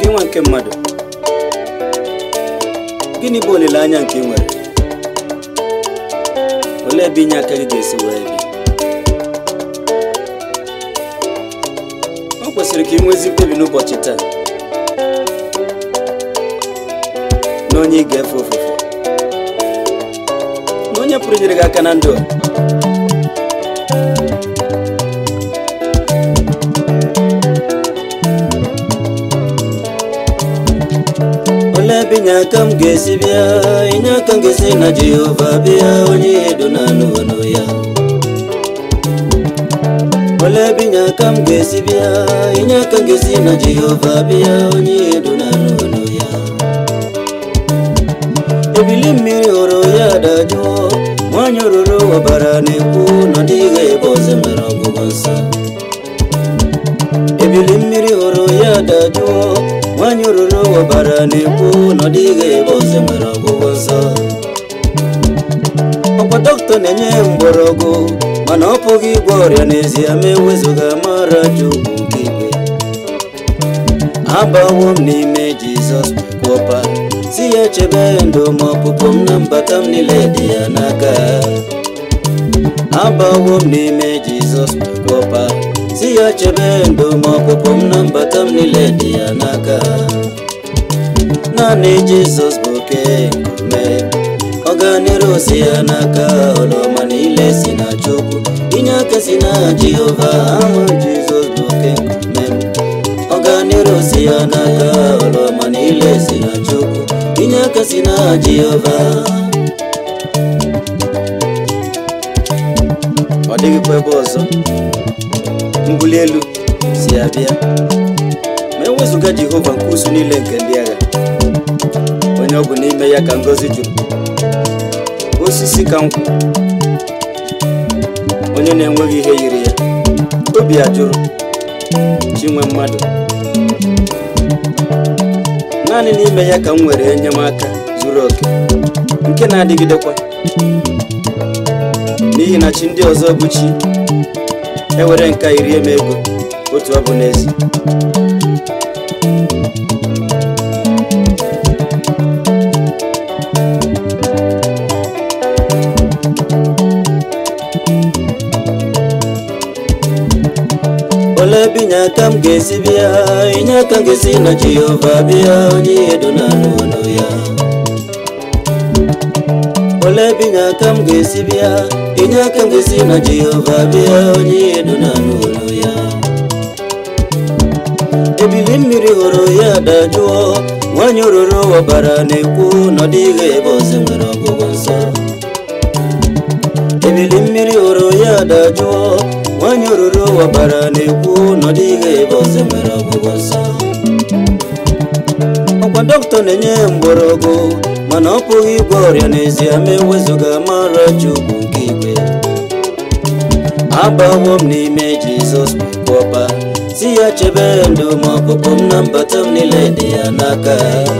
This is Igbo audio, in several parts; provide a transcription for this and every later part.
nwa nke mmadụ gịnị bụ olileanya nke ị nwere olee ebe inye aka gị ga-esi wee bi o kwesịrị ka ị nwezi mkpebi n'ụbọchị taa na onye ị ga-efe ofufe na onye pụrụ inyere gị aka na ndụ a olee ebe inye aka m ga-esi bịa inye aka m ga-esi na jehova bịa onye ihe do na anụ ọnụ ya olee ebe inye aka m ga-esi bịa inye aka m ga-esi na jehova bịa onye ihe do na anụ ọnụ ya ebili mmiri hụrụ ya dajụọ nwanyị oruru ọbara na-ekwu na ọ dịghị ebe ọzọ nwere ọgwụgwọ nsọ ebili mmiri hụrụ ya dajụọ nwanyị oruru ọbara na-ekwu na ọ dịghị ebe ọzọ nwere ọgwụgwọ nsọ ọkwa dọkịta na-enye mgbọrọgwụ mana ọ pụghị ịgwọ ọrịa n'ezie ma ewezụga mara chukwu nke igwe abawo m n'ime jizọs kwọpa si ya chebe ndụ ma ọpụpụ m na mbata m niile dị ya n'aka abawo m n'ime jizọs kwọpa si ya chebe ndụ ma ọpụpụ m na mbata m niile dị ya n'aka naanị jizọs bụ oke nkume ọganiru si ya n'aka ọlọma niile si na chukwu inye aka si na jehova ama jizọs bụ oke nkume m ọganiru si ya n'aka ọlọma niile si na chukwu inye aka si na jehova ọ dịghịkwa ebe ọzọ mbuli elu si abịa ma ewezụga jehova nke usu niile nke ndị agha onye ọ bụ n'ime ya ka ngọzi juru osisi ka nkwụ onye na-enweghị ihe yiri ya obi ajụrụ chinwe mmadụ naanị n'ime ya ka m nwere enyemaka zuru oke nke na-adịgidekwa n'ihi na chi ndị ọzọ bụ chi ewere nka iri eme ego otu ọ bụ n'ezi olee ebe inye aka m ga-esi bịa inye aka m ga-esi na jehova bịa onye ihe do na anụ ọnụ ya olee ebe inye aka m ga-esi bịa inye aka m ga-esi na jehova bịa onye ihe do na anụ ọnụ ya ebili mmiri hụrụ ya dajụọ nwanyị oruru ọbara na-ekwu na ọ dịghị ebe ọzọ nwere ọgwụgwọ nsọ ebili mmiri hụrụ ya dajụọ nwanyị oruru ọbara na-ekwu na ọ dịghị ebe ọzọ nwere ọgwụgwọ nsọ ọkwa dọkịta na-enye mgbọrọgwụ mana ọ pụghị ịgwọ ọrịa n'ezie ma ewezụga mara chukwu nke igwe abawo m n'ime jizọs kwọpa si ya chebe ndụ ma ọpụpụ m na mbata m niile dị ya n'aka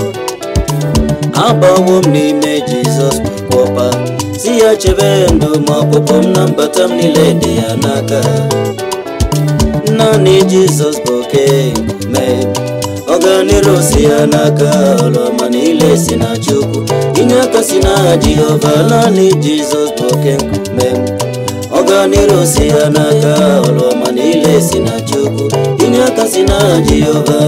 abawo m n'ime jizọs kwọpa si ya chebe ndụ ma ọpụpụ m na mbata m niile dị ya n'aka naanị jizọs bụ oke nkume ọganiru si ya n'aka ọlọma niile si na chukwu inye aka si na jehova naanị jizọs bụ oke nkume ọganiru si ya n'aka ọlọma niile si na chukwu inye aka si na jehova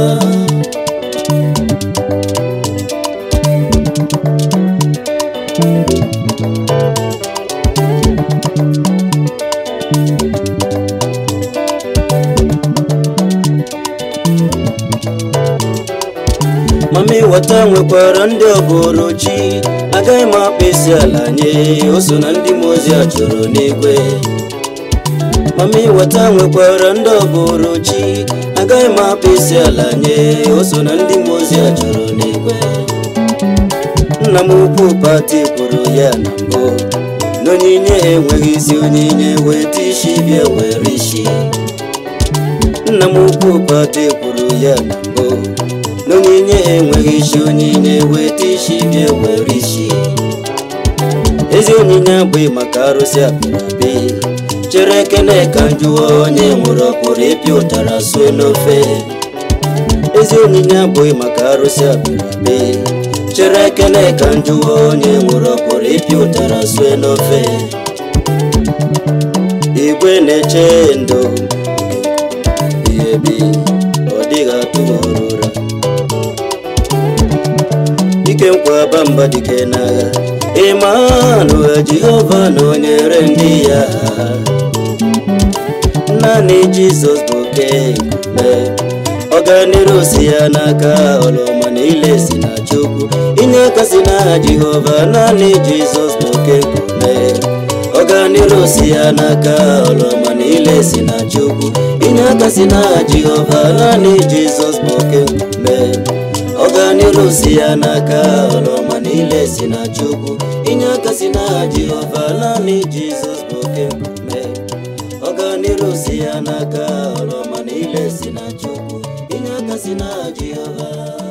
mama ịghọta nwekwara ndị ọbụrụ chi agaghị m akpa isi ala nye o so na ndị mmụọ ozi a chụrụ n'igwe mama ịghọta nwekwara ndị ọbụrụ chi agaghị m akpa isi ala nye o so na ndị mmụọ ozi a chụrụ n'igwe nna m ukwu pati kwuru ya na mbụ na onyinye enweghị isi onyinye weta isi bịa were isi nna m ukwu pati kwuru ya na mbụ n'onyinye enweghị isi onyinye weta isi bịa were isi ezi onyinye abụghị maka arụsị apịrị apị chere ekene ka njụọ onye nwụrụ ọ pụrụ ịpịa ụtara sue n'ofe ezi onyinye abụghị maka arụsị abịrịbe chere ekele ka njụwa onye nwere ọkpọrọ ịpịa ụtara sue n'ofe igwe na-eche ndo ihe bi ọ dịghị atụ ụra dike nkwa bamba dike n'agha ịmanụ jehova na onyere ndị ya naanị jizọs bụ oke nkume ọganiru si ya n'aka ọlụma niile si na chukwu inye aka si n'aha jehova naanị jizọs bụ oke nkume ọganiru si ya n'aka ọlụma niile si na chukwu inye aka si n'aha jehova naanị jizọs bụ oke nkume ọganiru si ya n'aka ọlụma niile si na chukwu inye aka si n'aha jehova naanị jizọs bụ oke nkume ọganiru si ya n'aka ọlụma niile si na chukwu inye aka si n'aha jehova